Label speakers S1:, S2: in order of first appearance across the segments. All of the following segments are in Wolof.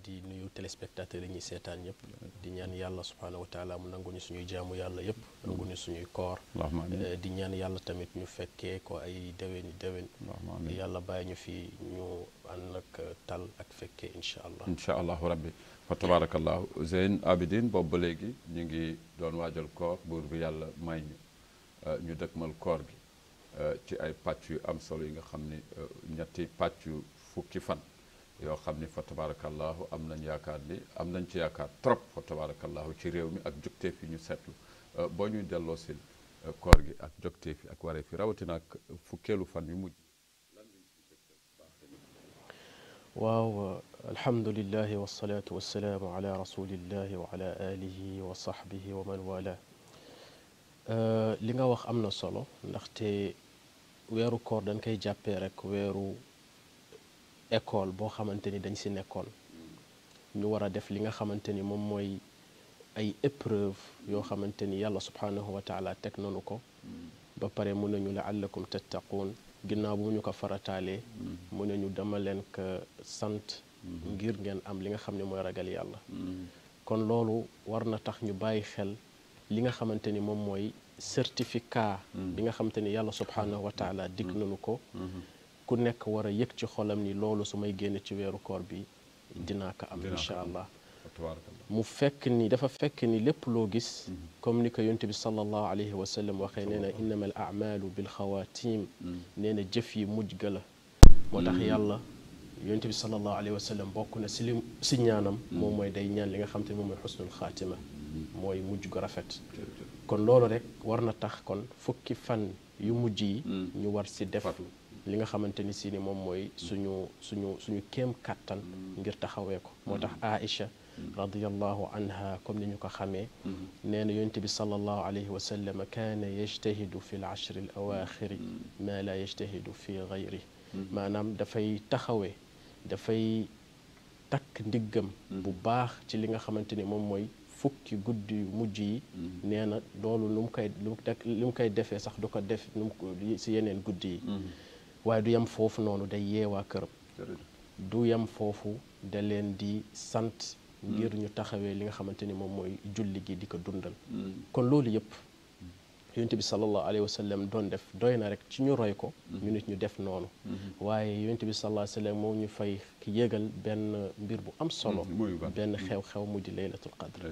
S1: di nuyu téléspectateurs yi ñuy seetaan ñëpp di ñaan yàlla subhaanahu wa taala mu nangu ñu suñuy jaamu yàlla yëpp nangu ñu suñuy koor
S2: allahumma amiin
S1: di ñaan yàlla tamit ñu fekkee ko ay déwéni déwén
S2: allahumma amiin
S1: yàlla bàyyi ñu fi ñu ànd ak tal ak fekkee incha allah
S2: incha allahu rabbi fa tabarakallahu Zeyn Abidin boobu ba léegi ñu ngi doon waajal koor buur bi yàlla may ñu ñu dëkkmal koor gi ci ay pàcc yu am solo yi nga xam ni ñetti pàcc yu fukki fan yoo xam ni fa tabarakallahu am nañ yaakaar ni am nañ ci yaakaar trop fa tabarakallahu ci réew mi ak jogteef yi ñu seetlu boo ñuy delloo sil koor gi ak jogteef yi ak waree fi rawatina ak fukkeelu fan yu mujj
S1: waaw alhamdulilahi wasalaatu wasalaamu ala rasulillahi wa ala alihi wa sahbihi wa man wala li nga wax am na solo ndaxte weeru koor dañ koy jàppee rek weeru école boo xamante ni dañ si nekkoon ñu war a def li nga xamante ni moom mooy ay épreuve yoo xamante ni yàlla subhanahu wa taala teg nanu ko ba pare mun nañu laallakum tattaquun ginnaaw bu ñu ko farataalee mu ne ñu dama leen ko sant ngir ngeen am li nga xam ne mooy ragal yàlla kon loolu war na tax ñu bàyyi xel li nga xamante ni moom mooy certificat bi nga xamante ni yàlla subhanahu wa taala dig nañu ko ku nekk war a yëg ci xolam ni loolu su may génn ci weeru koor bi dinaa ko am incha allah mu fekk ni dafa fekk ni lépp loo gis comme ni ko yonte bi sallallahu alayhi wa sallam waxee nee na innama al amalu bil xawaatim nee na jëf yi mujj ga la moo tax yàlla yonte bi sallallahu alayhi wa sallam bokk na si li si ñaanam moom mooy day ñaan li nga xam te ne moom mooy xusnul xaatima mooy mujj gu rafet kon loolu rek war na tax kon fukki fan yu mujj yi ñu war si def li nga xamante ni si ni moom mooy suñu suñu suñu kéem kàttan ngir taxawee ko moo tax Aïcha radiallahu anha comme ni ñu ko xamee nee na yonte bi salallahu alayhi wa sallam kaana yajtahidu fi l ashri al awaaxiri ma la yajtahidu fi gayri maanaam dafay taxawee dafay takk ndiggam bu baax ci li nga xamante ni moom mooy fukki guddi yu mujj yi nee na loolu lu mu koy lu mu koy defee sax du ko def nu mu si yeneen guddi yi waaye du yem foofu noonu day yeewaa këram du yem foofu da leen di sant ngir ñu taxawee li nga xamante ni moom mooy julli gi di ko dundal kon loolu yëpp yonent bi sallallahu alayhi wa sallam doon def doy na rek ci ñu roy ko ñu nit ñu def noonu waaye yonent bi sallallahu alayhi wa sallam moom ñu fay yëgal benn mbir bu am solo benn xew-xew mu di laylatul qadr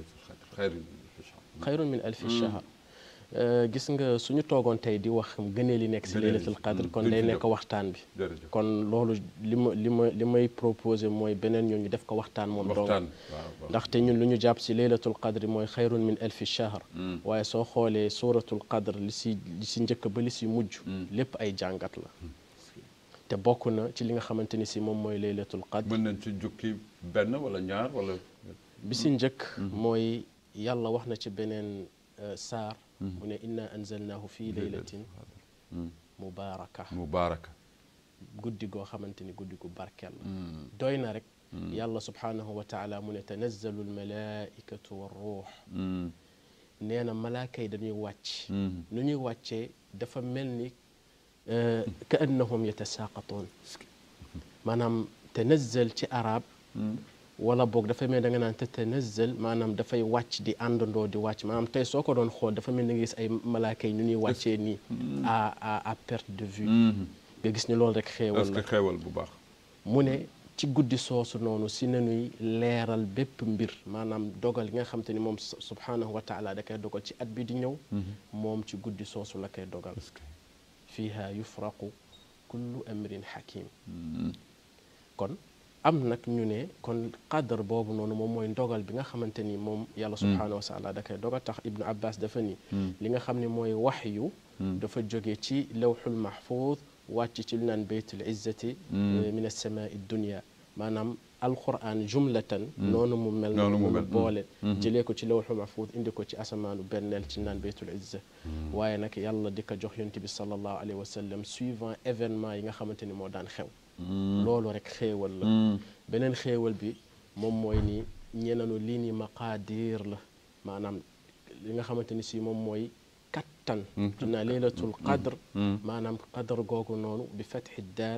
S1: xayrun min alfi shahr gis nga suñu toogoon tey di wax gënee li nekk si laylatul qadr kon day nekk waxtaan bi kon loolu li ma li ma li may proposé mooy beneen ñoo ñu def ko waxtaan moom dong ndaxte ñun lu ñu jàpp si laylatul qadr mooy xayrun min alfi shahr waaye soo xoolee suratul qadr li si li si njëkk ba li si mujj lépp ay jàngat la te bokk na ci li nga xamante ni si moom mooy laylatul qadr
S2: mën nañ ci jukki benn wala ñaar wala
S1: bi si njëkk mooy yàlla wax na ci beneen saar mu ne inna anzalnaahu fii laylatin mubaaraka
S2: mubaaraka
S1: guddi goo xamante ni guddi gu barkeel la doy na rek yàlla subhaanahu wa taala mu ne tanazzalu almalaikatu warruux nee na malaaka yi dañuy wàcc nu ñuy wàccee dafa mel ni ka annahum yatasaaqatoon maanaam tanazzal ci arab wala boog dafa mel da nga naan te tanazzal maanaam dafay wàcc di àndandoo di wàcc maanaam tey soo ko doon xool dafa mel ni nga gis ay malaaka yi ñu ñuy wàccee nii à à à perte de vue nga gis ni loolu rek xéewal la
S2: xéewal bu baax
S1: mu ne ci guddi soosu noonu si nañuy leeral bépp mbir maanaam dogal yi nga xam te ni moom subhaanahu wa taala da koy dogal ci at bi di ñëw moom ci guddi soosu la koy dogal fiiha yufraqu kullu amrin hakim kon am nag ñu ne kon qadar boobu noonu moom mooy ndogal bi nga xamante ni moom yàlla subhaanahu wa taala da koy dogal tax ibnu abbas dafa ni li nga xam ne mooy waxyu dafa jóge ci lawxul mahfuz wàcc ci lu naan baytul izzati min alsamaai dunia maanaam alquran jumlatan noonu mu mel noonu mu boole jëlee ko ci lawxul mahfuz indi ko ci asamaanu benneel ci naan baytul izza waaye nag yàlla di ko jox yonent bi sallallahu alayhi wa sallam suivant événement yi nga xamante ni moo daan xew loolu rek xéewal la beneen xéewal bi moom mooy ni ñenanu lii ni maqaadir la maanaam li nga xamante ni si moom mooy kattan naa laylatul qadr maanaam qadr googu noonu bi fatxi daal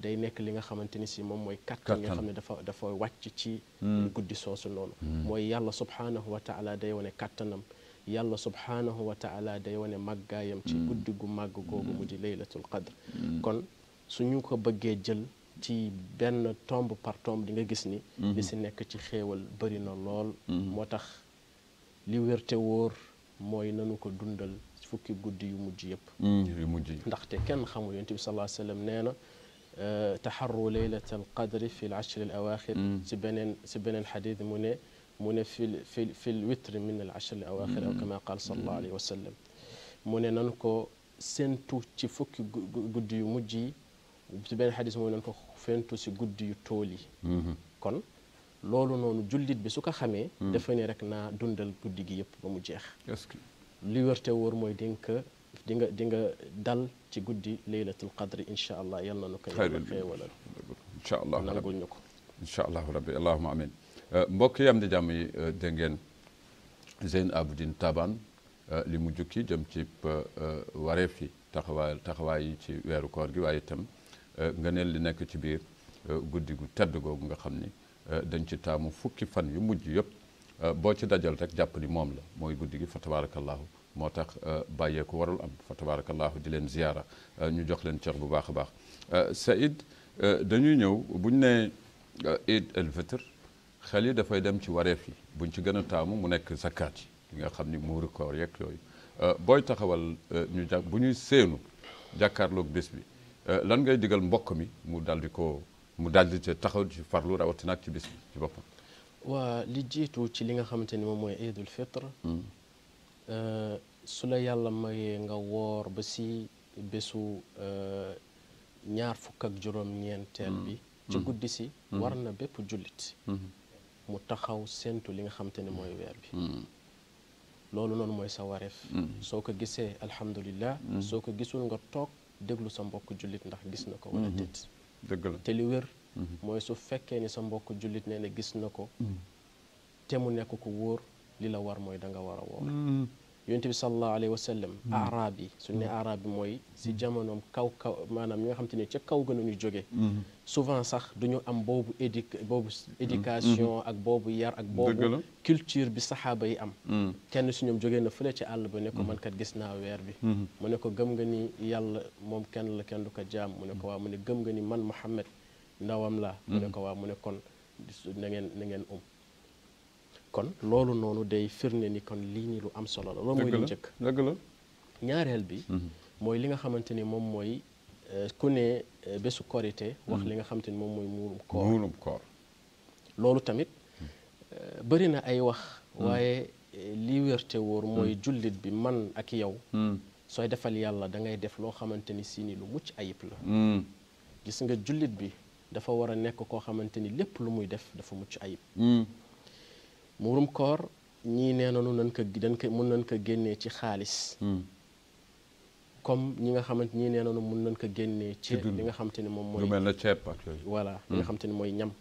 S1: day nekk li nga xamante ni si moom mooy kattan nga xam ne dafa dafa wàcc ci guddi soosu noonu mooy yàlla subhaanahu wa taala day wane kattanam yàlla subhaanahu wa taala day wane màggaayam ci guddi gu màgg googu mu di laylatul qadr kon suñu ko bëggee jël ci benn tombe par tombe di nga gis ni li si nekk ci xéewal bëri na lool moo tax li wérte wóor mooy nanu ko dundal fukki guddi yu mujj yëpp
S2: yu mujj yi
S1: ndaxte kenn xamul yonent bi sallallahu alayhi wa sallam nee na taxarru laylat al qadri fi l ashri al awaxir si beneen si beneen xadis mu ne mu ne fi fi fi l witri min al ashri al awaxir aw kama qaal sallallahu alayhi wa sallam mu ne nan ko séentu ci fukki guddi yu mujj yi si beneen xadis mu ne nan ko fentu si guddi yu tool yi kon loolu noonu jullit bi su ko xamee dafa ne rek naa dundal guddi gi yëpp ba mu jeex
S2: est-ce que
S1: li wërte wóor mooy di nga di nga di nga dal ci guddi laylatul qadri incha allah yal na nu ko yàlla xéewalal
S2: incha allah
S1: nangul ñu ko
S2: incha allahu rabbi allahuma amin mbokk yi am di jàmm yi dégg ngeen Zeyn Abidine Taban li mu jukki jëm ci wareef yi taxawaay taxawaay yi ci weeru koor gi waaye itam ngëneel li nekk ci biir guddi gu tedd googu nga xam ni dañ ci taamu fukki fan yu mujj yëpp boo ci dajal rek jàpp ni moom la mooy guddi gi fa tabarakallahu moo tax bàyyeeku warul am fa tabarakallahu di leen ziyaara ñu jox leen cër bu baax a baax Saïd dañuy ñëw buñ ne Eid el Fitr xel yi dafay dem ci wareef yi buñ ci gën a taamu mu nekk zakat yi li nga xam ni muuru koor yeeg yooyu booy taxawal ñu jàpp bu ñuy séenu jàkkaarloog bés bi lan ngay digal mbokk mi mu daldi ko mu daldi ci taxaw ci farlu rawatina ak ci bés bi ci boppam
S1: waa li jiitu ci li nga xamante ni moom mooy Eidul Fitr su la yàlla mayee nga woor ba si bésu ñaar fukk ak juróom-ñeenteel bi ci guddi si war na bépp jullit mu taxaw séentu li nga xamante ni mooy weer bi loolu noonu mooy sa wareef soo ko gisee alhamdulillah soo ko gisul nga toog déglu sa mbokk jullit ndax gis na ko wala déet
S2: dëgg la
S1: te li wér mooy su fekkee ni sa mbokk jullit nee na gis na ko te mu nekk ko wóor li la war mooy da nga war a woor yonent bi sallallahu alayhi wa sallam arab yi su ne arab bi mooy si jamonoom kaw kaw maanaam ñi nga xam te ne ca kaw gën a ñu jóge souvent sax du ñu am boobu édi boobu éducation ak boobu yar ak boobu culture bi saxaaba yi am kenn si ñoom jógee na fële ci àll ba ne ko man kat gis naa weer bi mu ne ko gëm nga ni yàlla moom kenn la kenn du ko jaam mu ne ko waaw mu ne gëm nga ni man Muhammad ndawam la mu ne ko waaw mu ne kon na ngeen na ngeen um kon loolu noonu day firnde ni kon lii nii lu am solo la loolu mooy li njëkk
S2: dëgg la
S1: ñaareel bi mooy li nga xamante ni moom mooy ku ne bésu korité wax li nga xamante ni moom mooy muurum koor
S2: muurum koor
S1: loolu tamit bëri na ay wax waaye li wérte wóor mooy jullit bi man ak yow sooy defal yàlla da ngay def loo xamante ni si ni lu mucc ayib la gis nga jullit bi dafa war a nekk koo xamante ni lépp lu muy def dafa mucc ayib muurum koor ñii nee nañu nañ ko dañ ko mun nañ ko génnee ci xaalis comme ñi nga xamante ñii nee nañu mun nañ ko génnee ci li nga xamante ni moom mooy
S2: lu mel na ceeb ak yooyu
S1: voilà li nga xamante ni mooy ñam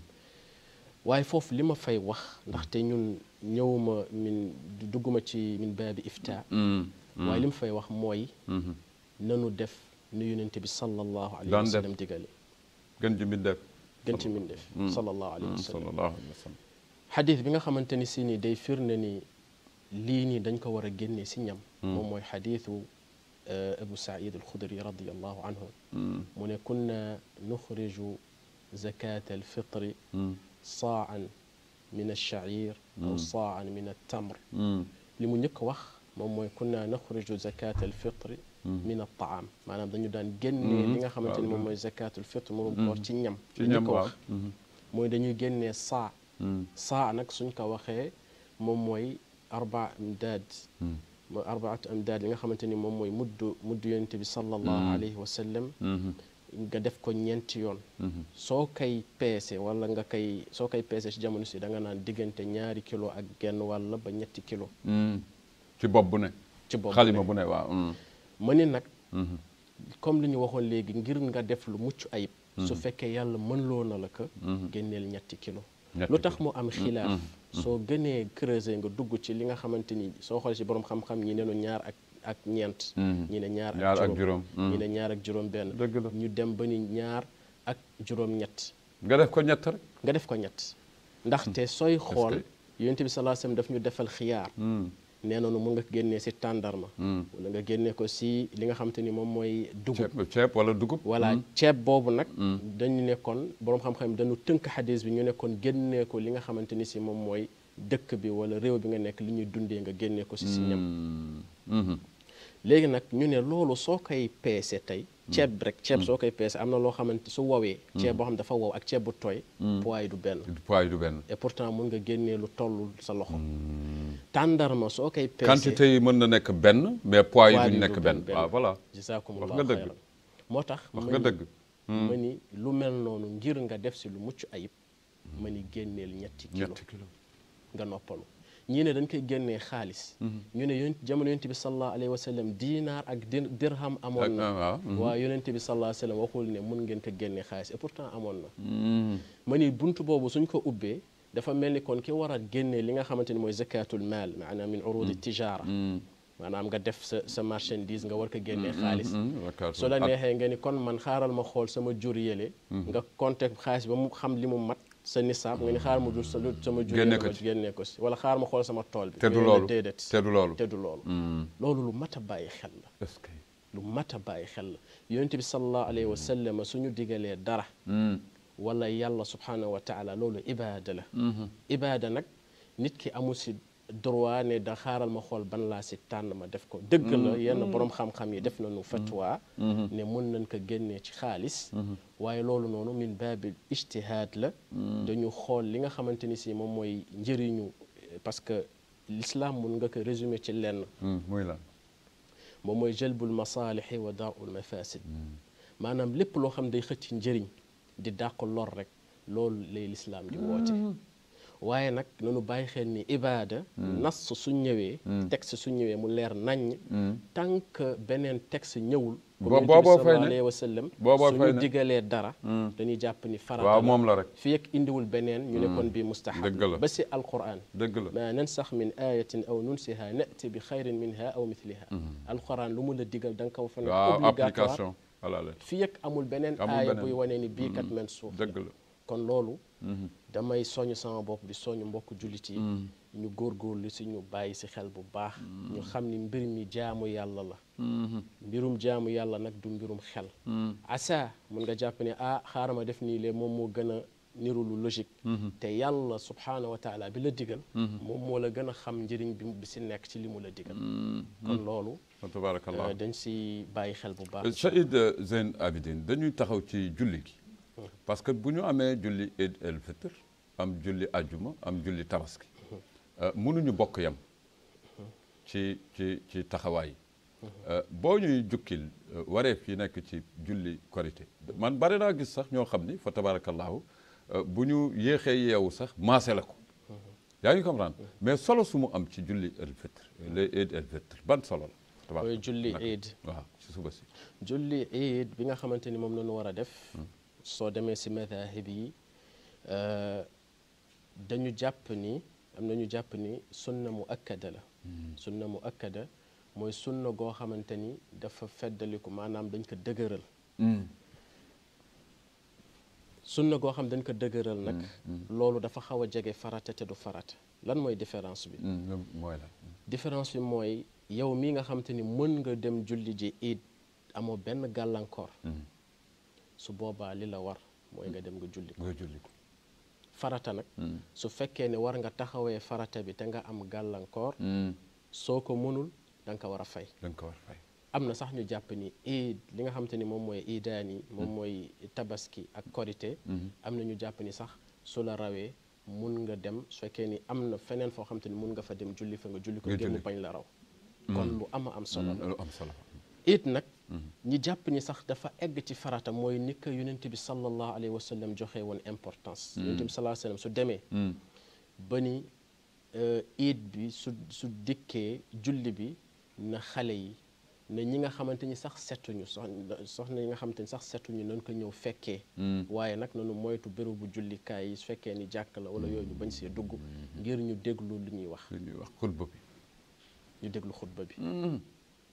S1: waaye foofu li ma fay wax ndaxte ñun ñëwuma min dugguma ci min baabi ifta waaye li ma fay wax mooy nanu def nu yonente bi sallallahu alayhi wa sallam digale
S2: gën ci mbindeef
S1: gën ci mbindeef sallallahu alayhi wa sallam
S2: sallallahu alayhi wa sallam
S1: xadis bi nga xamante ni si ni day firnde ni lii nii dañ ko war a génnee si ñam moom mooy xadisu abu said alxudri radiallahu anhu mu ne kunna nuxriju zakat alfitri saan min alshacir aw saan min altamr li mu njëkk wax moom mooy kunna nuxriju zakat alfitri min altaam maanaam dañu daan génnee li nga xamante ni moom mooy zakat alfitri moom koor ci ñam li njëkk wax mooy dañuy génnee saa saa nag suñ ko waxee moom mooy arba amdaad mooy arbaatu amdaad li nga xamante ni moom mooy muddu muddu yonent bi sallallahu alayhi wa sallam nga def ko ñeenti yoon soo koy peese wala nga koy soo koy peese ci jamono si da nga naan diggante ñaari kilo ak genn wàll ba ñetti kilo
S2: ci bopp bu ne
S1: ci bopp
S2: xalima bu ne waaw
S1: ma ni nag comme li ñu waxoon léegi ngir nga def lu mucc ayib su fekkee yàlla mën loo na la ko génneel ñetti kilo lu tax mu am xilaaf soo gënee creuser nga dugg ci li nga xamante ni soo xoolee ci borom xam-xam ñi neenu ñaar ak ak ñeent ñi ne ñaar ak juróom ñi ne ñaar ak juróom benn ñu dem ba ni ñaar ak juróom-ñett
S2: nga def ko ñett rek
S1: nga def ko ñett ndaxte sooy xool
S2: que-
S1: yonent bi sallallahu alayhi wasallam daf ñu defal xiyaar nee noonu mun nga génnee si tàndarma wala nga génnee ko si li nga xam te ni moom mooy dugub
S2: ceeb ceeb wala dugub
S1: voilà ceeb boobu nag dañu nekkoon boroom xam-xam dañu tënk xadis bi ñu nekkoon génnee ko li nga xamante ni si moom mooy dëkk bi wala réew bi nga nekk li ñuy dundee nga génnee ko si si ñam
S2: Mhm.
S1: léegi nag ñu ne loolu soo koy peese tey ceeb bi rek ceeb soo koy peese am na loo xamante su wowee ceeb boo xam dafa wow ak ceeb bu tooy poids yi du benn
S2: poids yi du benn
S1: et pourtant mun nga génnee lu toll sa loxo tàndarma soo koy peese
S2: quantité yi mën na nekk benn mais poids yi
S1: poids
S2: duñ
S1: yi
S2: nekk
S1: du
S2: benn
S1: benn.
S2: waaw voilà wax
S1: jazakumullahu
S2: nga dëgg.
S1: xayran moo tax
S2: wax
S1: ma
S2: nga
S1: ni-
S2: dëgg
S1: ma ni lu mel noonu ngir nga def si lu mucc ayib ma ni génneel ñetti kilo
S2: ñetti kilo
S1: nga noppalu ñii ne dañ koy génnee xaalis ñu ne yonent jamono yonent bi sallallahu alayhi wa sallam diinaar ak dir- dirham amoon
S2: Ak-
S1: na
S2: ah, waaw, mhm.
S1: waaye yonent bi sallallahu alayhi wa sallam waxul ne mun ngeen ko génnee xaalis et pourtant amoon na ma ni buntu boobu suñ ko ubbee dafa mel ni kon ki war a génnee li nga xamante ni mooy zakatul maal maanaam min urudi tijaara maanaam nga def sa sa marchandise nga war ko génnee xaalis su la neexee nga ni kon man xaaral ma xool sama jur yële nga compter xaalis ba mu xam li mu mat sa nisaab nga ni xaaral ma jur sa sama jur
S2: Génne
S1: yële
S2: ko
S1: ma
S2: ci.
S1: génnee ko si wala xaaral ma xool sama tool bi
S2: te du
S1: mais la
S2: loolu
S1: déedéet
S2: te du loolu
S1: te du loolu loolu lu mat a bàyyi xel la
S2: est-ce que
S1: lu mat a bàyyi xel la yonent bi sallallahu alayhi wa sallam suñu digalee dara wala yàlla subhanahu wa taala loolu ibaada la ibaada nag nit ki amul si droit ne da xaaral ma xool ban laa si tànn ma def ko dëgg la yenn borom xam-xam yi def nañu fatwa ne mun nañ ko génnee ci xaalis waaye loolu noonu min baabil ijtihaad la dañu xool li nga xamante ni si moom mooy njëriñu parce que l'islam mun nga ko résumer ci lenn
S2: muy lan
S1: moom mooy jalbul masaalixi wa daarul mafasid maanaam lépp loo xam day xëcc njëriñ di dàq lor rek loolu lay lislaam di woote waaye nag nanu bàyyi xel ni ibaada nas su ñëwee texte su ñëwee mu leer naññ tant que beneen texte ñëwul
S2: Bo-
S1: comme
S2: booboo
S1: yonent bi
S2: fay ne.
S1: sallallahu alayhi wa sallam
S2: Booboo fay
S1: suñu
S2: ne.
S1: digalee dara dañuy jàpp ni farata
S2: waaw
S1: la.
S2: moom la rek
S1: fii ak indiwul beneen ñu ne kon bi mustahab
S2: Dëgg la.
S1: ba si alquran
S2: dëgg la
S1: ma nansax min ayatin aw nunsiha nati bi xayrin minha aw mithliha alquran lu mu la digal da nga ko fa ne
S2: waaw
S1: obligatoire
S2: application voilà la
S1: fii ak amul beneen
S2: Amul
S1: aaya
S2: beneen.
S1: buy wane ni bii kat men suuf la.
S2: dëgg la
S1: kon loolu damay soññ sama bopp di soññ mbokk jullit yi ñu góorgóorlu si ñu bàyyi si xel bu baax ñu xam ni mbir mi jaamu yàlla la mbirum jaamu yàlla nag du mbirum xel asa mun nga jàpp ne ah xaaral ma def nii lee moom moo gën a niru lu logique te yàlla subhaanahu wa taala bi la digal moom moo la gën a xam njëriñ bi bi si nekk ci li mu la digal kon loolu
S2: wa tabarakallah
S1: euh, dañ si bàyyi xel bu baax
S2: Saïd Zeyn Abidine dañuy taxaw ci julli gi parce que bu ñu amee julli Eid el Fitr am julli ajjuma am julli tabaski euh, mënuñu bokk yam ci ci ci taxawaay Euh, boo ñuy jukkil euh, wareef yi nekk ci julli korité man bari naa gis sax ñoo xam ni fa tabarakallahu euh, bu ñu yéexee yeewu sax maase la ko yaa ngi comprendre mais solo su mu am ci julli el Fitr le Eid el Fitr ban solo la
S1: mooy julli
S2: naka-
S1: Eid
S2: waaw ci suba si
S1: julli iid bi nga xamante ni moom la ñu war a def soo demee si madahib yi euh, dañu jàpp ni am na ñu jàpp ni sunna mu akkada la sunna mu akkada mooy sunna goo xamante ni dafa feddaliku maanaam dañ ko dëgëral sunna goo xam dañ ko dëgëral nag loolu dafa xaw a jege farata te du farata lan mooy différence bi
S2: Mm, mooy la
S1: différence bi mooy yow mii nga xamante ni mën nga dem julli ji iid amoo benn gàllankoor su boobaa li la war mooy nga dem nga julli ko
S2: nga julli ko
S1: farata nag su fekkee ne war nga taxawee farata bi te nga am gàllankoor soo ko mënul da nga ko war a fay
S2: da nga ko war fay
S1: am na sax ñu jàpp ni iid li nga xamante ni moom mooy iidaan yi moom mooy tabaski ak korité am na ñu jàpp ni sax su la rawee mun nga dem su fekkee ni am na feneen foo xamante ni mun nga fa dem julli fa nga julli ko
S2: Nga
S1: ngir mu
S2: julli.
S1: bañ la raw kon lu ama am solo la
S2: lu am solo
S1: it nag ñi jàpp ni sax dafa egg ci farata mooy ni ko yonent bi sallallahu alayhi wa sallam joxe woon importance yonent bi sallallahu alayhi wa sallam su demee ba ni iid bi su su dikkee julli bi na xale yi na ñi nga xamante ni sax setuñu soxna soxna yi nga xamante ni sax setuñu nañ ko ñëw fekkee waaye nag nanu moytu bérébu jullikaay yi su fekkee ni jàkk la wala yooyu ñu bañ see dugg ngir ñu déglu lu ñuy wax
S2: li ñuy wax xutba bi
S1: ñu déglu xutba bi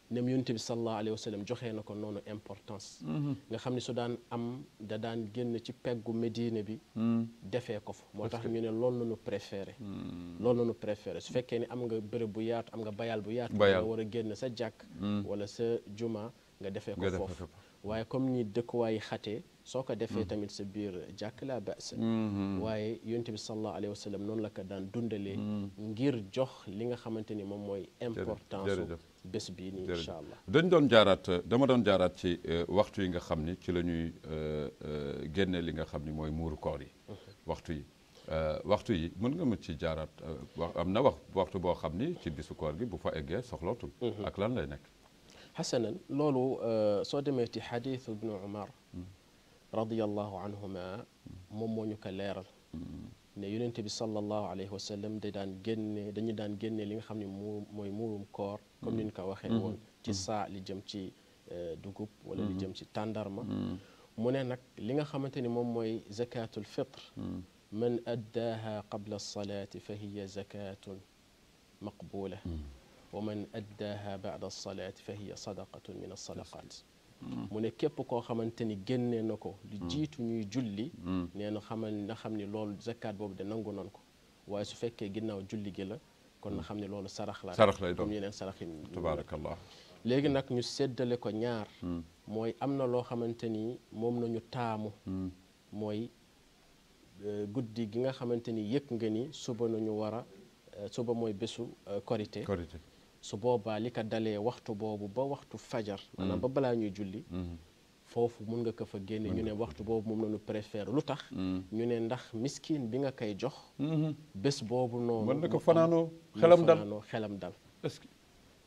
S1: nem yonent bi sallallahu alayhi wa sallam joxee na ko noonu importance nga xam ne su daan am da daan génn ci peggu Médine bi defee ko fa moo tax ñu ne loolu la ñu préféré loolu la ñu préféré su fekkee ne am nga bërëb bu yaatu am nga bayal bu yaatu nga war a génn sa jàkk wala sa juma nga defee ko foofu waaye comme ni dëkkuwaay xatee soo ko defee tamit sa biir jàkk laa basa waaye yonent bi sallallahu alayhi wa sallam noonu la ko daan dundalee ngir jox li nga xamante ni moom mooy importance bés bii nii incha allah
S2: dañ doon jaaraat dama doon jaaraat ci waxtu yi nga xam ni ci la ñuy génne li nga xam ni mooy muuru koor yi waxtu yi waxtu yi mën nga ma ci jaaraat wax am na wax waxtu boo xam ni ci bisu koor gi bu fa eggee soxlootul ak lan lay nekk
S1: xasanan loolu soo demee ci xadiisu ibnu umar radiallahu anhuma moom moo ñu ko leeral ne yonente bi sallallahu alayhi wa sallam da daan génne dañu daan génne li nga xam ne mu mooy muurum koor comme ni ñu ko waxee woon ci saa li jëm ci dugub wala li jëm ci tàndarma mu ne nag li nga xamante ni moom mooy zakatul fitre man addaaha qabla alsalaati fa hiya zakatun maqbula wa man addaaha bada alsalaati fa hiya sadaqatun min alsadaqat mu ne képp koo xamante ni génnee na ko lu jiitu ñuy julli nee na xamal na xam ni loolu zakat boobu de nangu nan ko waaye su fekkee ginnaaw julli gi la kon na xam ne loolu sarax la
S2: sarax lay doon
S1: comme yeneen sarax yi
S2: tabaarakallah
S1: léegi nag ñu séddale ko ñaar mooy am na loo xamante ni moom nañu taamu mooy guddi gi nga xamante ni yëg nga ni suba nañu war a suba mooy bésu korité
S2: korité
S1: su boobaa li ko dalee waxtu boobu ba waxtu fajar maanaam ba balaa ñuy julli foofu mun nga ko fa génne ñu ne waxtu boobu moom lañu préfère lu tax ñu ne ndax miskin bi nga koy jox bés boobu noonu
S2: mën na ko fanaanoo xelam dal
S1: fanaanoo xelam dal
S2: est-ce que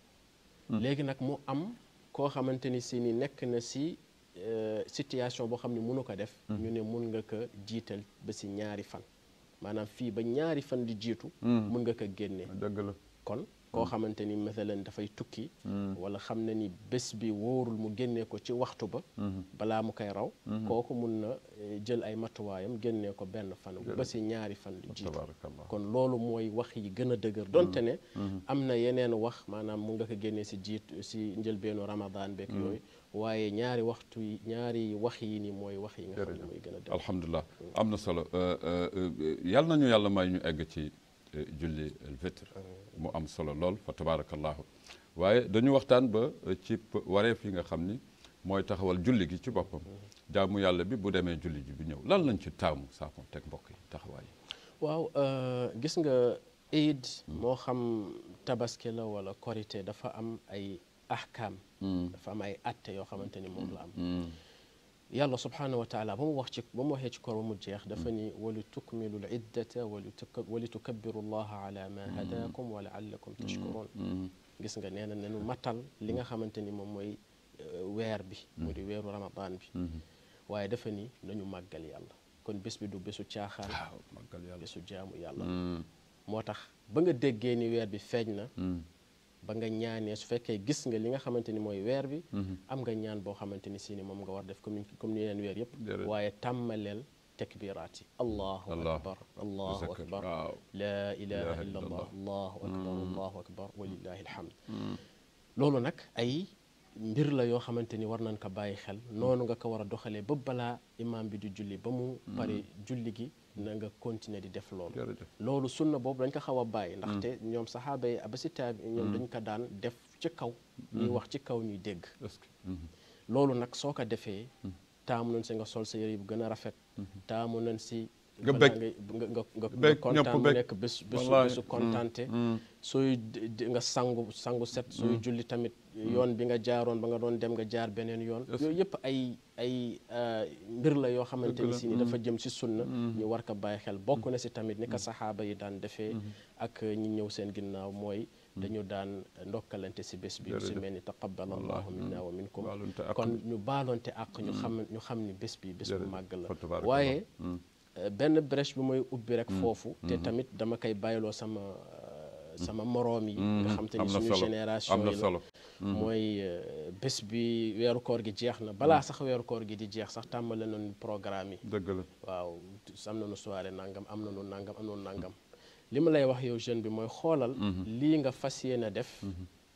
S1: léegi nag mu am koo xamante ni si ni nekk na si situation boo xam ne mënu ko def ñu ne mun nga ko jiital ba si ñaari fan maanaam fii ba ñaari fan di jiitu mun nga ko génnee
S2: dëgg la
S1: kon koo xamante ni mathalan dafay tukki wala xam na ni bés bi wóorul mu génnee ko ci waxtu ba balaa mu koy raw kooku mun na jël ay matuwaayam génnee ko benn fan ba si ñaari fan di jiitu
S2: tabaarakallah
S1: kon loolu mooy wax yi gën a dëgër donte ne am na yeneen wax maanaam mu nga ko génnee si jiit si njëlbeenu ramadan beeg yooyu waaye ñaari waxtu yi ñaari wax yi ni mooy wax yi nga xam ne mooy gën a dëgër
S2: alhamdulilah am na solo yal nañu yàlla may ñu egg ci julli alfitr mu am solo lool fa tabaarakallahu waaye dañu waxtaan ba ci wareef yi nga xam ni mooy taxawal julli gi ci boppam jaamu yàlla bi bu demee julli ji bi ñëw lan lañ ci taamu saako teg mbokk yi taxawaay
S1: waaw gis nga iid moo xam tabaski la wala korité dafa am ay ahkaam dafa am ay atte yoo xamante ni moom la am yàlla subhanahu wa taala ba mu wax ci ba mu waxee ci koor ba mu jeex dafa ni wali tukmilu l iddata wali tukabbiru llaha ala ma hadakum wa laallakum tashkurun gis nga nee na nenu matal li nga xamante ni moom mooy weer bi mu di weeru ramadan bi waaye dafa ni nañu màggal yàlla kon bés bi du bésu caaxaan
S2: màggal yàlla
S1: bésu jaamu yàlla moo tax ba nga déggee ni weer bi feeñ na ba nga ñaanee su fekkee gis nga li nga xamante ni mooy weer bi am nga ñaan boo xamante ni si ni moom nga war def comme comme ni yeneen weer yëpp waaye tàmmaleel takbiraat yi allahu akbar allahu akbar laa ilaha illa allah allahu akbar allahu akbar walillahi alhamd loolu nag ay mbir la yoo xamante ni war nañ ko bàyyi xel noonu nga ko war a doxalee ba balaa imaam bi di julli ba mu pare julli gi na nga continuer di def loolu loolu sunna boobu dañ ko xaw a bàyyi ndaxte ñoom saxaaba yi ba si taabi ñoom dañ ko daan def ci kaw ñuy wax ci kaw ñuy dégg loolu nag soo ko defee taamu nañ si nga sol sa yëre bu gën a rafet taamu nañ si
S2: nga bëgg
S1: nga nga nga kontaan mu nekk bés bésu bésu kontaante sooy nga sangu sangu set sooy julli tamit yoon bi nga jaaroon ba nga doon dem nga jaar beneen yoon yooyu yëpp ay ay mbir la yoo xamante ni si ni dafa jëm si sunna ñu war ko bàyyi xel bokk na si tamit ni ko saxaaba yi daan defee ak ñi ñëw seen ginnaaw mooy dañu daan ndokkalante si bés bi si mel ni taqabbal allahu minna wa minkum kon ñu baaloonte ak ñu xam ñu xam ni bés bi bés bu màgg la waaye benn brèche bi mooy ubbi rek foofu te tamit dama koy bàyyiloo sama sama moroom yi nga xam te ni suñu génération yi la mooy bés bi weeru koor gi jeex na balaa sax weeru koor gi di jeex sax tàmbale nañu programme yi
S2: dëgg la
S1: waaw am nañu soirée nangam am nañu nangam am nañu nangam li ma lay wax yow jeune bi mooy xoolal lii nga fas yéene def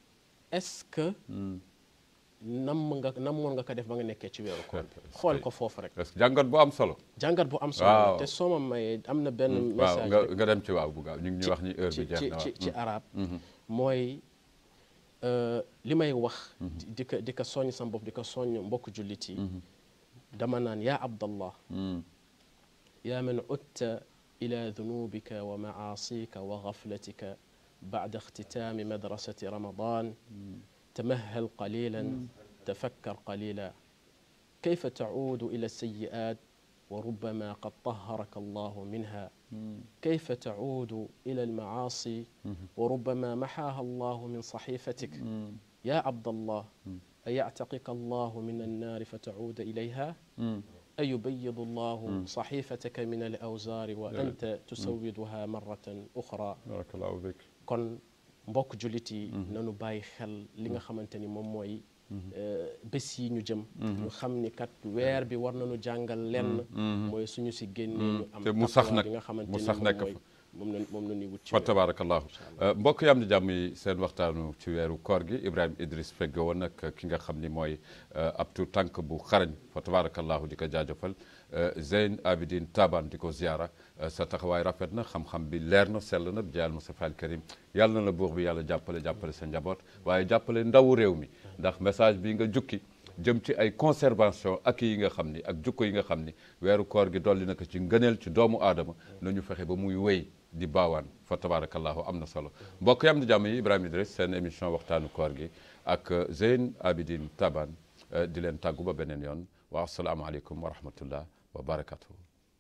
S1: est-ce que nam nga namoon nga ko def ba nga nekkee ci weeru koor xool ko foofu rek
S2: parce que jàngat bu am solo
S1: jàngat bu am solo
S2: Waaw.
S1: te soo ma mayee am na benn
S2: waaw
S1: message
S2: nga
S1: rek
S2: nga dem ci waaw bu gaaw ñu ngi ñuy wax ni heure
S1: ci
S2: bi jeex
S1: ci
S2: na
S1: ci
S2: waaw
S1: ci arab mooy euh, li may wax di di ko di ko soññ sama bopp di ko soññ mbokk jullit yi dama naan yaa abdallah yaa man utta ila dunubika wa maasika wa gaflatika bacda ixtitaami madrasati ramadan تمهل قليلا تفكر قليلا كيف تعود الى السيئات وربما قد طهرك الله منها كيف تعود الى المعاصي وربما محاها الله من صحيفتك يا عبد الله ايعتقك الله من النار فتعود اليها ايبيض الله صحيفتك من الاوزار وانت تسودها مره اخرى
S2: barakallahu bik
S1: kon mbokk jullit yi nanu bàyyi xel li nga xamante ni moom mooy bés yi ñu jëm ñu xam ni kat weer bi war nañu jàngal lenn mooy suñu si génnee ñu am
S2: te mu sax
S1: taqwa
S2: nag
S1: bi nga xamante
S2: mu
S1: ni
S2: sax
S1: moom
S2: nekk
S1: mooy
S2: fa.
S1: moom la moom la ñuy wut ci
S2: fa
S1: weer.
S2: tabarakallahu mbokk yi am di jàmm yi seen waxtaanu ci weeru koor gi Ibrahima Idriss fegge woon nag ki nga xam ni mooy ab tu tànk bu xarañ fa tabarakallahu di ko jaajëfal Zeyn Abidin Taban di ko ziara sa taxawaay rafet na xam-xam bi leer na sell na jaal Mustafa al Karim yàlla na la buur bi yàlla jàppale jàppale sa njaboot waaye jàppale ndawu réew mi ndax message bi nga jukki jëm ci ay conservation ak yi nga xam ni ak jukko yi nga xam ni weeru koor gi dolli na ko ci ngëneel ci doomu aadama nañu fexe ba muy wéy di baawaan fa tabarakallahu am na solo mbokk yam di jàmm yi Ibrahima Idriss seen émission waxtaanu koor gi ak Zeyn Abidin Taban di leen tàggu ba beneen yoon wa asalaamualeykum wa rahmatullah wa barakatuhu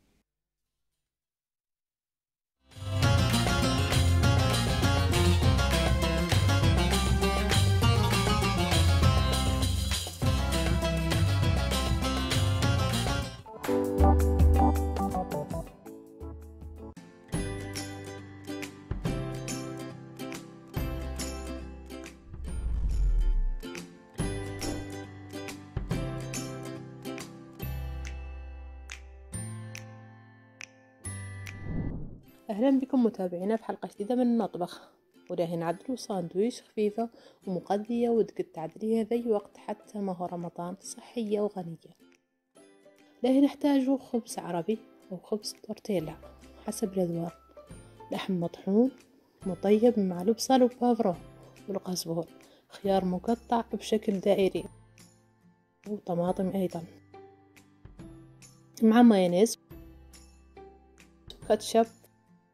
S3: أهلا بكم متابعينا في حلقة جديدة من المطبخ وراهي نعدلو ساندويش خفيفة ومقضية وتقد تعدليها ذي وقت حتى ما هو رمضان صحية وغنية راهي نحتاجو خبز عربي أو خبز تورتيلا حسب الأذواق لحم مطحون مطيب مع البصل وبافرون والقزبور خيار مقطع بشكل دائري وطماطم أيضا مع مايونيز كاتشب